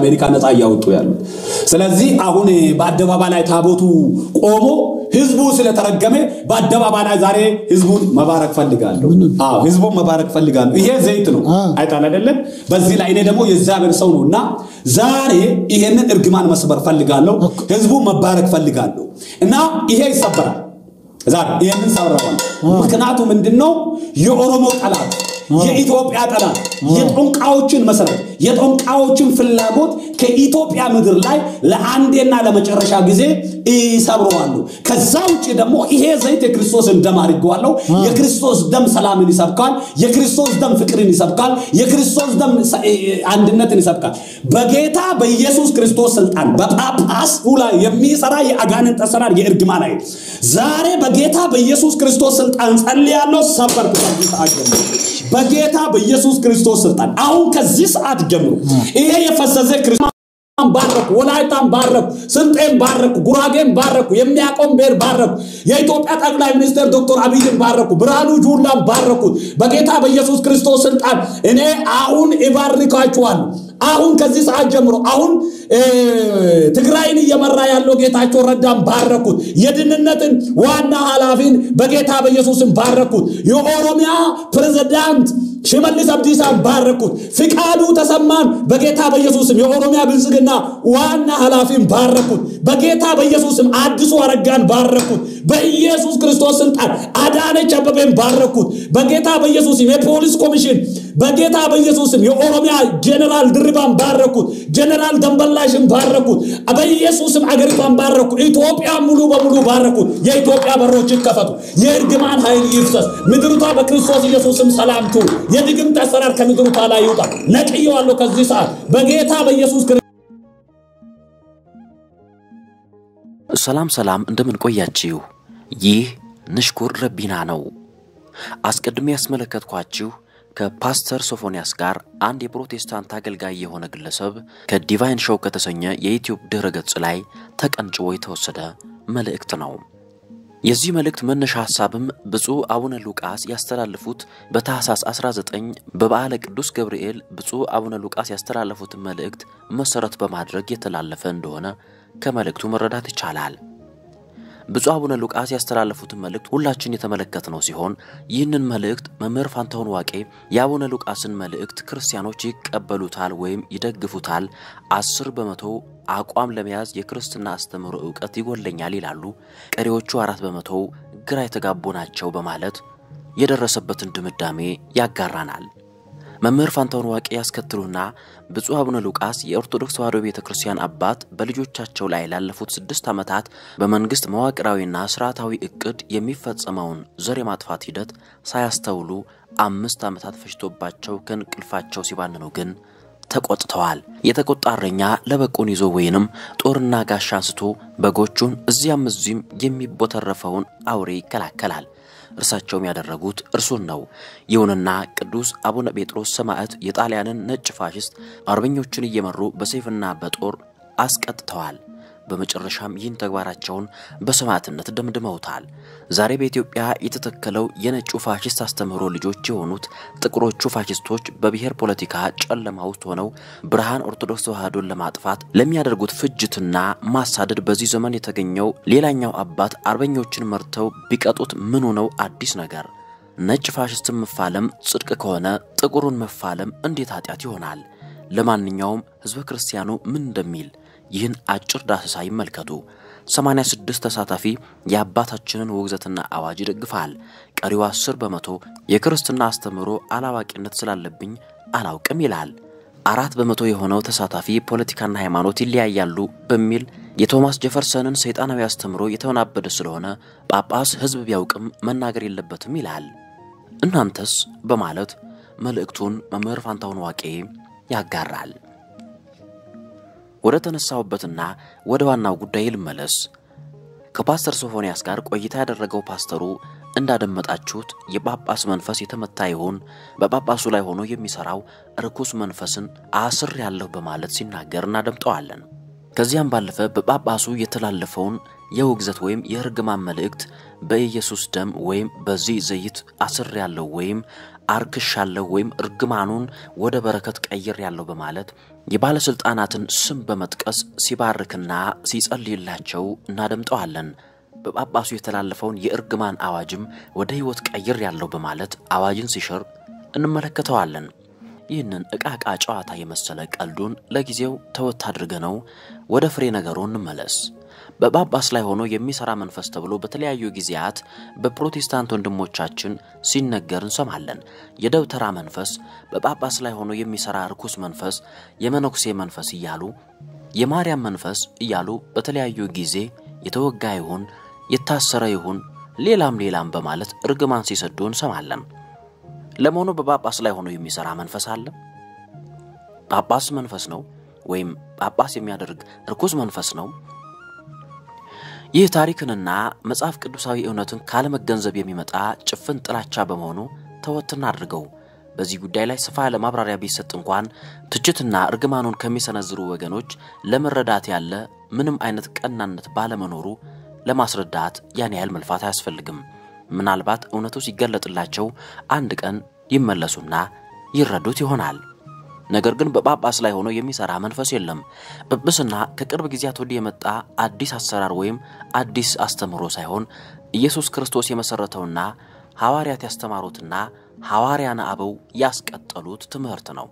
አሜሪካ ነፃ እያወጡ ያሉት። ስለዚህ አሁን በአደባባይ ላይ ታቦቱ ቆሞ ህዝቡ ስለተረገመ በአደባባይ ላይ ዛሬ ህዝቡን መባረክ ፈልጋለሁ። አዎ ህዝቡን መባረክ ፈልጋለሁ። ይሄ ዘይት ነው አይጣል አይደለም። በዚህ ላይ እኔ ደግሞ የእግዚአብሔር ሰው ነው እና ዛሬ ይሄንን እርግማን መስበር ፈልጋለሁ። ህዝቡን መባረክ ፈልጋለሁ እና ይሄ ይሰበራል። ዛሬ ይህንን ሰብረዋል። ምክንያቱ ምንድን ነው? የኦሮሞ ጠላት፣ የኢትዮጵያ ጠላት፣ የጦንቃዎችን መሰረት፣ የጦንቃዎችን ፍላጎት ከኢትዮጵያ ምድር ላይ ለአንዴና ለመጨረሻ ጊዜ ይሰብረዋሉ። ከዛ ውጭ ደግሞ ይሄ ዘይት የክርስቶስን ደም አድርገዋለሁ። የክርስቶስ ደም ሰላምን ይሰብካል። የክርስቶስ ደም ፍቅርን ይሰብካል። የክርስቶስ ደም አንድነትን ይሰብካል። በጌታ በኢየሱስ ክርስቶስ ስልጣን በጳጳሱ ላይ የሚሰራ የአጋንንት አሰራር የእርግማን ኃይል ዛሬ በጌታ በኢየሱስ ክርስቶስ ስልጣን ጸልያለሁ። ሰበርኩ። ከዚህ ሰዓት ጀምሮ በጌታ በኢየሱስ ክርስቶስ ስልጣን አሁን ከዚህ ሰዓት ጀምሮ ይሄ የፈሰሰ ክርስቶስ ባረኩ፣ ወላይታን ባረኩ፣ ስልጤን ባረኩ፣ ጉራጌን ባረኩ፣ የሚያቆም ብሔር ባረኩ፣ የኢትዮጵያ ጠቅላይ ሚኒስትር ዶክተር አብይን ባረኩ፣ ብርሃኑ ጁላን ባረኩት። በጌታ በኢየሱስ ክርስቶስ ስልጣን እኔ አሁን እባርካችኋለሁ። አሁን ከዚህ ሰዓት ጀምሮ አሁን ትግራይን እየመራ ያለው ጌታቸው ረዳን ባረኩት። የድህንነትን ዋና ኃላፊን በጌታ በኢየሱስን ባረኩት። የኦሮሚያ ፕሬዝዳንት ሽመልስ አብዲሳን ባረኩት። ፍቃዱ ተሰማን በጌታ በኢየሱስም የኦሮሚያ ብልጽግና ዋና ኃላፊን ባረኩት። በጌታ በኢየሱስም አዲሱ አረጋን ባረኩት። በኢየሱስ ክርስቶስ ስልጣን አዳነች አበቤን ባረኩት። በጌታ በኢየሱስም የፖሊስ ኮሚሽን በጌታ በኢየሱስም የኦሮሚያ ጀኔራል ድርባን ባረኩት። ጀኔራል ደንበላሽን ባረኩት። በኢየሱስም አገሪቷን ባረኩ። ኢትዮጵያ ሙሉ በሙሉ ባረኩት። የኢትዮጵያ በሮች ይከፈቱ። የእርግማን ኃይል ይፍሰስ። ምድሪቷ በክርስቶስ ኢየሱስም ሰላም ትሁን። የድግምት አሰራር ከምድሪቷ ላይ ይውጣ። ነቅየዋለሁ ከዚህ ሰዓት በጌታ በኢየሱስ ሰላም ሰላም፣ እንደምን ቆያችሁ? ይህ ንሽኩር ረቢና ነው። አስቀድሜ ያስመለከትኳችሁ ከፓስተር ሶፎንያስ ጋር አንድ የፕሮቴስታንት አገልጋይ የሆነ ግለሰብ ከዲቫይን ሾው ከተሰኘ የዩትዩብ ድረ ገጽ ላይ ተቀንጭቦ የተወሰደ መልእክት ነው። የዚህ መልእክት መነሻ ሐሳብም ብፁዕ አቡነ ሉቃስ ያስተላለፉት በታኅሳስ 19 በበዓለ ቅዱስ ገብርኤል ብፁዕ አቡነ ሉቃስ ያስተላለፉትን መልእክት መሠረት በማድረግ የተላለፈ እንደሆነ ከመልእክቱ መረዳት ይቻላል። ብፁዕ አቡነ ሉቃስ ያስተላለፉትን መልእክት ሁላችን የተመለከትነው ሲሆን ይህንን መልእክት መምህር ፋንታሁን ዋቄ የአቡነ ሉቃስን መልእክት ክርስቲያኖች ይቀበሉታል ወይም ይደግፉታል፣ አስር በመቶ አቋም ለመያዝ የክርስትና አስተምህሮ እውቀት ይጎለኛል ይላሉ፣ ቀሪዎቹ አራት በመቶ ግራ የተጋቡ ናቸው በማለት የደረሰበትን ድምዳሜ ያጋራናል። መምህር ፋንታሁን ዋቄ ያስከትሉና ብፁዕ አቡነ ሉቃስ የኦርቶዶክስ ተዋሕዶ ቤተ ክርስቲያን አባት በልጆቻቸው ላይ ላለፉት ስድስት ዓመታት በመንግሥት መዋቅራዊና ስርዓታዊ ዕቅድ የሚፈጸመውን ዘር የማጥፋት ሂደት ሳያስተውሉ አምስት ዓመታት ፈጅቶባቸው ከእንቅልፋቸው ሲባንኑ ግን ተቆጥተዋል። የተቆጣ እረኛ ለበቁን ይዞ ወይንም ጦርና ጋሻ አንስቶ በጎቹን እዚያም እዚህም የሚቦተረፈውን አውሬ ይከላከላል። እርሳቸውም ያደረጉት እርሱን ነው። ይሁንና ቅዱስ አቡነ ጴጥሮስ ሰማዕት የጣሊያንን ነጭ ፋሽስት አርበኞችን እየመሩ በሰይፍና በጦር አስቀጥተዋል። በመጨረሻም ይህን ተግባራቸውን በሰማዕትነት ደምድመውታል። ዛሬ በኢትዮጵያ የተተከለው የነጩ ፋሽስት አስተምህሮ ልጆች የሆኑት ጥቁሮቹ ፋሽስቶች በብሔር ፖለቲካ ጨለማ ውስጥ ሆነው ብርሃን ኦርቶዶክስ ተዋሕዶን ለማጥፋት ለሚያደርጉት ፍጅትና ማሳደድ በዚህ ዘመን የተገኘው ሌላኛው አባት አርበኞችን መርተው ቢቀጡት ምኑ ነው አዲስ ነገር? ነጭ ፋሽስትን መፋለም ጽድቅ ከሆነ ጥቁሩን መፋለም እንዴት ኃጢአት ይሆናል? ለማንኛውም ሕዝበ ክርስቲያኑ ምን እንደሚል ይህን አጭር ዳሰሳ ይመልከቱ። 86 ተሳታፊ የአባታችንን ውግዘትና አዋጅ ይደግፋል። ቀሪው 10 በመቶ የክርስትና አስተምህሮ አላዋቂነት ስላለብኝ አላውቅም ይላል። አራት በመቶ የሆነው ተሳታፊ ፖለቲካና ሃይማኖት ይለያያሉ በሚል የቶማስ ጀፈርሰንን ሰይጣናዊ አስተምህሮ የተወናበደ ስለሆነ ጳጳስ ሕዝብ ቢያውቅም መናገር የለበትም ይላል። እናንተስ በማለት መልእክቱን መምህር ፋንታሁን ዋቄ ያጋራል። ወደ ተነሳሁበትና ወደ ዋናው ጉዳይ ልመለስ። ከፓስተር ሶፎንያስ ጋር ቆይታ ያደረገው ፓስተሩ እንዳደመጣችሁት የጳጳስ መንፈስ የተመታ ይሁን በጳጳሱ ላይ ሆኖ የሚሰራው ርኩስ መንፈስን አስር ያለሁ በማለት ሲናገር እናደምጠዋለን። ከዚያም ባለፈ በጳጳሱ የተላለፈውን የውግዘት ወይም የእርግማን መልእክት በኢየሱስ ደም ወይም በዚህ ዘይት አስር ያለው ወይም አርክሻለሁ ወይም እርግማኑን ወደ በረከት ቀይር ያለው በማለት የባለሥልጣናትን ስም በመጥቀስ ሲባርክና ሲጸልይላቸው እናደምጠዋለን። በጳጳሱ የተላለፈውን የእርግማን አዋጅም ወደ ሕይወት ቀይር ያለው በማለት አዋጅን ሲሽር እንመለከተዋለን። ይህንን ዕቃቃ ጨዋታ የመሰለ ቀልዱን ለጊዜው ተወት አድርገነው ወደ ፍሬ ነገሩ እንመለስ። በጳጳስ ላይ ሆኖ የሚሠራ መንፈስ ተብሎ በተለያዩ ጊዜያት በፕሮቴስታንት ወንድሞቻችን ሲነገር እንሰማለን። የደብተራ መንፈስ፣ በጳጳስ ላይ ሆኖ የሚሠራ ርኩስ መንፈስ፣ የመነኩሴ መንፈስ እያሉ የማርያም መንፈስ እያሉ በተለያዩ ጊዜ የተወጋ ይሁን የታሰረ ይሁን ሌላም ሌላም በማለት እርግማን ሲሰዱ እንሰማለን። ለመሆኑ በጳጳስ ላይ ሆኖ የሚሠራ መንፈስ አለ? ጳጳስ መንፈስ ነው ወይም ጳጳስ የሚያደርግ ርኩስ መንፈስ ነው? ይህ ታሪክንና መጽሐፍ ቅዱሳዊ እውነትን ካለመገንዘብ የሚመጣ ጭፍን ጥላቻ በመሆኑ ተወትና አድርገው። በዚህ ጉዳይ ላይ ሰፋ ያለ ማብራሪያ ቢሰጥ እንኳን ትችትና እርግማኑን ከሚሰነዝሩ ወገኖች ለመረዳት ያለ ምንም አይነት ቀናነት ባለመኖሩ ለማስረዳት ያን ያህል መልፋት አያስፈልግም። ምናልባት እውነቱ ሲገለጥላቸው አንድ ቀን ይመለሱና ይረዱት ይሆናል። ነገር ግን በጳጳስ ላይ ሆኖ የሚሰራ መንፈስ የለም። ጵጵስና ከቅርብ ጊዜያት ወዲህ የመጣ አዲስ አሰራር ወይም አዲስ አስተምህሮ ሳይሆን ኢየሱስ ክርስቶስ የመሠረተውና ሐዋርያት ያስተማሩትና ሐዋርያነ አበው ያስቀጠሉት ትምህርት ነው።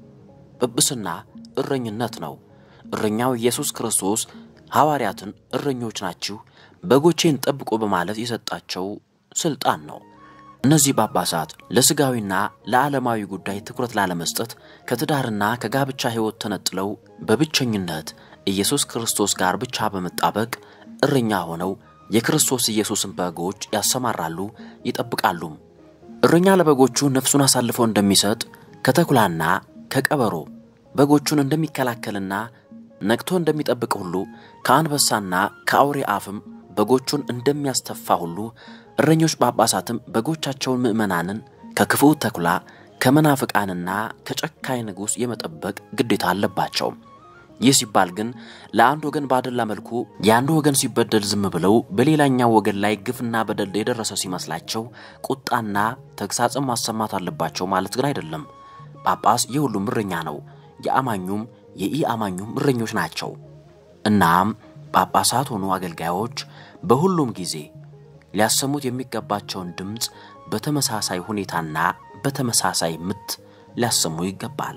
ጵጵስና እረኝነት ነው። እረኛው ኢየሱስ ክርስቶስ ሐዋርያትን እረኞች ናችሁ፣ በጎቼን ጠብቁ በማለት የሰጣቸው ሥልጣን ነው። እነዚህ ጳጳሳት ለሥጋዊና ለዓለማዊ ጉዳይ ትኩረት ላለመስጠት ከትዳርና ከጋብቻ ሕይወት ተነጥለው በብቸኝነት ኢየሱስ ክርስቶስ ጋር ብቻ በመጣበቅ እረኛ ሆነው የክርስቶስ ኢየሱስን በጎች ያሰማራሉ፣ ይጠብቃሉም። እረኛ ለበጎቹ ነፍሱን አሳልፎ እንደሚሰጥ ከተኩላና ከቀበሮ በጎቹን እንደሚከላከልና ነቅቶ እንደሚጠብቅ ሁሉ ከአንበሳና ከአውሬ አፍም በጎቹን እንደሚያስተፋ ሁሉ እረኞች ጳጳሳትም በጎቻቸውን ምዕመናንን ከክፉ ተኩላ ከመናፍቃንና ከጨካኝ ንጉሥ የመጠበቅ ግዴታ አለባቸው። ይህ ሲባል ግን ለአንድ ወገን ባደላ መልኩ የአንዱ ወገን ሲበደል ዝም ብለው በሌላኛው ወገን ላይ ግፍና በደል የደረሰ ሲመስላቸው ቁጣና ተግሳጽም ማሰማት አለባቸው ማለት ግን አይደለም። ጳጳስ የሁሉም እረኛ ነው። የአማኙም የኢ አማኙም እረኞች ናቸው። እናም ጳጳሳት ሆኑ አገልጋዮች በሁሉም ጊዜ ሊያሰሙት የሚገባቸውን ድምፅ በተመሳሳይ ሁኔታና በተመሳሳይ ምት ሊያሰሙ ይገባል።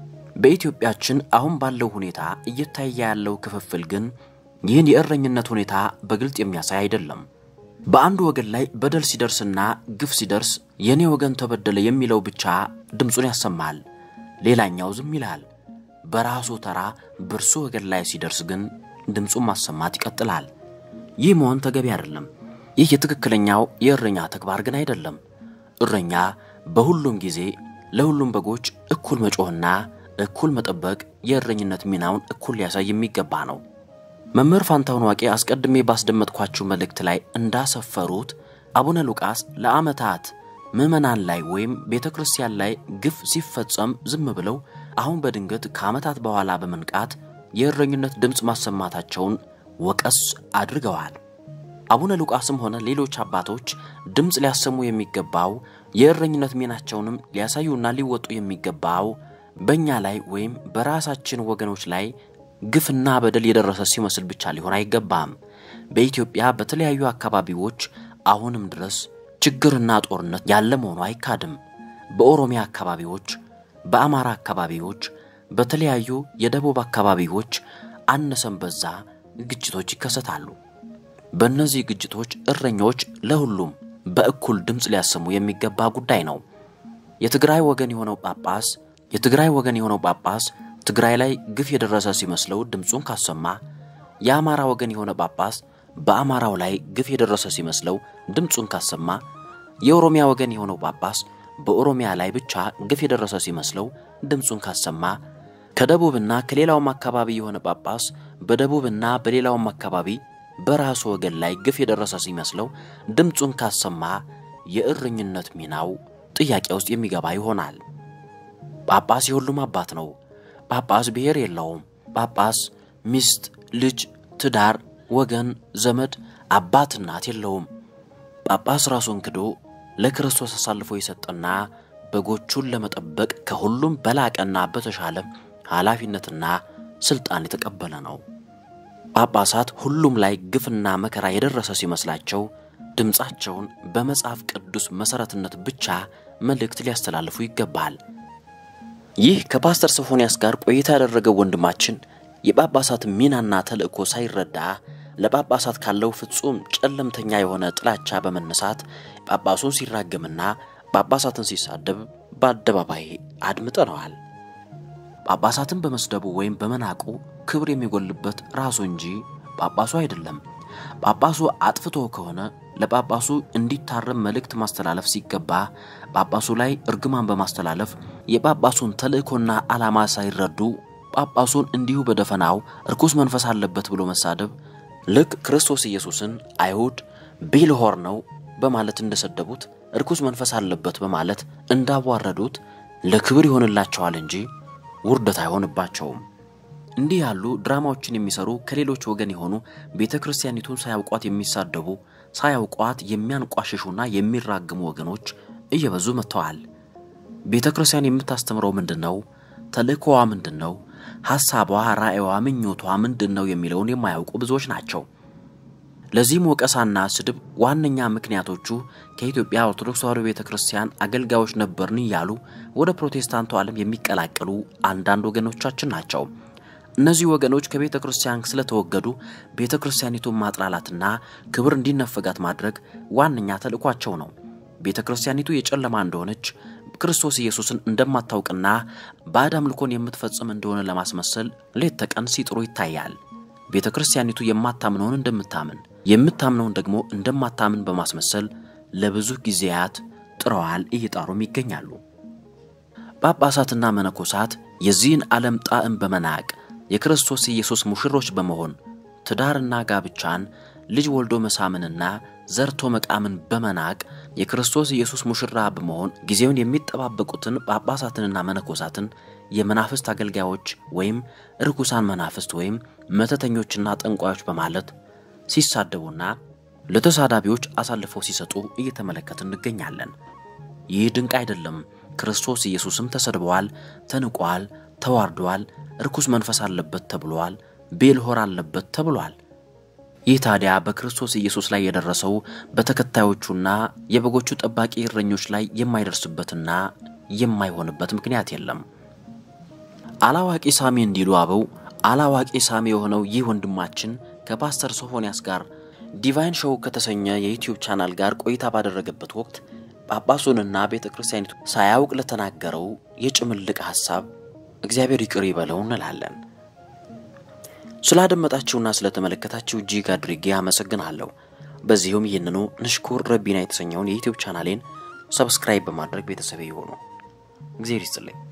በኢትዮጵያችን አሁን ባለው ሁኔታ እየታየ ያለው ክፍፍል ግን ይህን የእረኝነት ሁኔታ በግልጥ የሚያሳይ አይደለም። በአንዱ ወገን ላይ በደል ሲደርስና ግፍ ሲደርስ የእኔ ወገን ተበደለ የሚለው ብቻ ድምፁን ያሰማል፣ ሌላኛው ዝም ይላል። በራሱ ተራ በእርሱ ወገን ላይ ሲደርስ ግን ድምፁን ማሰማት ይቀጥላል። ይህ መሆን ተገቢ አይደለም። ይህ የትክክለኛው የእረኛ ተግባር ግን አይደለም። እረኛ በሁሉም ጊዜ ለሁሉም በጎች እኩል መጮህና እኩል መጠበቅ የእረኝነት ሚናውን እኩል ሊያሳይ የሚገባ ነው። መምህር ፋንታሁን ዋቄ አስቀድሜ ባስደመጥኳችሁ መልእክት ላይ እንዳሰፈሩት አቡነ ሉቃስ ለዓመታት ምዕመናን ላይ ወይም ቤተ ክርስቲያን ላይ ግፍ ሲፈጸም ዝም ብለው አሁን በድንገት ከዓመታት በኋላ በመንቃት የእረኝነት ድምፅ ማሰማታቸውን ወቀስ አድርገዋል። አቡነ ሉቃስም ሆነ ሌሎች አባቶች ድምፅ ሊያሰሙ የሚገባው የእረኝነት ሚናቸውንም ሊያሳዩና ሊወጡ የሚገባው በእኛ ላይ ወይም በራሳችን ወገኖች ላይ ግፍና በደል የደረሰ ሲመስል ብቻ ሊሆን አይገባም። በኢትዮጵያ በተለያዩ አካባቢዎች አሁንም ድረስ ችግርና ጦርነት ያለ መሆኑ አይካድም። በኦሮሚያ አካባቢዎች፣ በአማራ አካባቢዎች፣ በተለያዩ የደቡብ አካባቢዎች አነሰም በዛ ግጭቶች ይከሰታሉ። በእነዚህ ግጭቶች እረኞች ለሁሉም በእኩል ድምፅ ሊያሰሙ የሚገባ ጉዳይ ነው። የትግራይ ወገን የሆነው ጳጳስ የትግራይ ወገን የሆነው ጳጳስ ትግራይ ላይ ግፍ የደረሰ ሲመስለው ድምፁን ካሰማ፣ የአማራ ወገን የሆነ ጳጳስ በአማራው ላይ ግፍ የደረሰ ሲመስለው ድምፁን ካሰማ፣ የኦሮሚያ ወገን የሆነው ጳጳስ በኦሮሚያ ላይ ብቻ ግፍ የደረሰ ሲመስለው ድምፁን ካሰማ፣ ከደቡብና ከሌላውም አካባቢ የሆነ ጳጳስ በደቡብና በሌላውም አካባቢ በራሱ ወገን ላይ ግፍ የደረሰ ሲመስለው ድምፁን ካሰማ የእረኝነት ሚናው ጥያቄ ውስጥ የሚገባ ይሆናል። ጳጳስ የሁሉም አባት ነው። ጳጳስ ብሔር የለውም። ጳጳስ ሚስት፣ ልጅ፣ ትዳር፣ ወገን፣ ዘመድ፣ አባት፣ እናት የለውም። ጳጳስ ራሱን ክዶ ለክርስቶስ አሳልፎ የሰጠና በጎቹን ለመጠበቅ ከሁሉም በላቀና በተሻለ ኃላፊነትና ሥልጣን የተቀበለ ነው። ጳጳሳት ሁሉም ላይ ግፍና መከራ የደረሰ ሲመስላቸው ድምፃቸውን በመጽሐፍ ቅዱስ መሠረትነት ብቻ መልእክት ሊያስተላልፉ ይገባል። ይህ ከፓስተር ሶፎንያስ ጋር ቆይታ ያደረገው ወንድማችን የጳጳሳት ሚናና ተልእኮ ሳይረዳ ለጳጳሳት ካለው ፍጹም ጨለምተኛ የሆነ ጥላቻ በመነሳት ጳጳሱን ሲራገምና ጳጳሳትን ሲሳደብ በአደባባይ አድምጠነዋል። ጳጳሳትን በመስደቡ ወይም በመናቁ ክብር የሚጎልበት ራሱ እንጂ ጳጳሱ አይደለም። ጳጳሱ አጥፍቶ ከሆነ ለጳጳሱ እንዲታረም መልእክት ማስተላለፍ ሲገባ ጳጳሱ ላይ እርግማን በማስተላለፍ የጳጳሱን ተልእኮና ዓላማ ሳይረዱ ጳጳሱን እንዲሁ በደፈናው እርኩስ መንፈስ አለበት ብሎ መሳደብ ልክ ክርስቶስ ኢየሱስን አይሁድ ቤልሆር ነው በማለት እንደሰደቡት እርኩስ መንፈስ አለበት በማለት እንዳዋረዱት ለክብር ይሆንላቸዋል እንጂ ውርደት አይሆንባቸውም። እንዲህ ያሉ ድራማዎችን የሚሰሩ ከሌሎች ወገን የሆኑ ቤተ ክርስቲያኒቱን ሳያውቋት የሚሳደቡ ሳያውቋት የሚያንቋሽሹና የሚራግሙ ወገኖች እየበዙ መጥተዋል። ቤተ ክርስቲያን የምታስተምረው ምንድን ነው? ተልእኮዋ ምንድን ነው? ሐሳቧ፣ ራእይዋ፣ ምኞቷ ምንድን ነው የሚለውን የማያውቁ ብዙዎች ናቸው። ለዚህም ወቀሳና ስድብ ዋነኛ ምክንያቶቹ ከኢትዮጵያ ኦርቶዶክስ ተዋሕዶ ቤተ ክርስቲያን አገልጋዮች ነበርን እያሉ ወደ ፕሮቴስታንቱ ዓለም የሚቀላቀሉ አንዳንድ ወገኖቻችን ናቸው። እነዚህ ወገኖች ከቤተ ክርስቲያን ስለተወገዱ ቤተ ክርስቲያኒቱን ማጥላላትና ክብር እንዲነፈጋት ማድረግ ዋነኛ ተልእኳቸው ነው። ቤተ ክርስቲያኒቱ የጨለማ እንደሆነች ክርስቶስ ኢየሱስን እንደማታውቅና ባዕድ አምልኮን የምትፈጽም እንደሆነ ለማስመሰል ሌት ተቀን ሲጥሩ ይታያል። ቤተ ክርስቲያኒቱ የማታምነውን እንደምታምን የምታምነውን ደግሞ እንደማታምን በማስመሰል ለብዙ ጊዜያት ጥረዋል፣ እየጣሩም ይገኛሉ። ጳጳሳትና መነኮሳት የዚህን ዓለም ጣዕም በመናቅ የክርስቶስ ኢየሱስ ሙሽሮች በመሆን ትዳርና ጋብቻን ልጅ ወልዶ መሳምንና ዘርቶ መቃምን በመናቅ የክርስቶስ ኢየሱስ ሙሽራ በመሆን ጊዜውን የሚጠባበቁትን ጳጳሳትንና መነኮሳትን የመናፍስት አገልጋዮች ወይም ርኩሳን መናፍስት ወይም መተተኞችና ጠንቋዮች በማለት ሲሳደቡና ለተሳዳቢዎች አሳልፈው ሲሰጡ እየተመለከትን እንገኛለን። ይህ ድንቅ አይደለም። ክርስቶስ ኢየሱስም ተሰድበዋል፣ ተንቋል፣ ተዋርዷል፣ ርኩስ መንፈስ አለበት ተብሏል፣ ቤልሆር አለበት ተብሏል። ይህ ታዲያ በክርስቶስ ኢየሱስ ላይ የደረሰው በተከታዮቹና የበጎቹ ጠባቂ እረኞች ላይ የማይደርስበትና የማይሆንበት ምክንያት የለም። አላዋቂ ሳሚ እንዲሉ አበው አላዋቂ ሳሚ የሆነው ይህ ወንድማችን ከፓስተር ሶፎንያስ ጋር ዲቫይን ሾው ከተሰኘ የዩትዩብ ቻናል ጋር ቆይታ ባደረገበት ወቅት ጳጳሱንና ቤተ ክርስቲያኒቱ ሳያውቅ ለተናገረው የጭምልቅ ሐሳብ እግዚአብሔር ይቅር ይበለው እንላለን። ስላደመጣችሁና ስለተመለከታችሁ እጅግ አድርጌ አመሰግናለሁ። በዚሁም ይህንኑ ንሽኩር ረቢና የተሰኘውን የዩትዩብ ቻናሌን ሰብስክራይብ በማድረግ ቤተሰብ ይሆኑ። እግዚአብሔር ይስጥልኝ።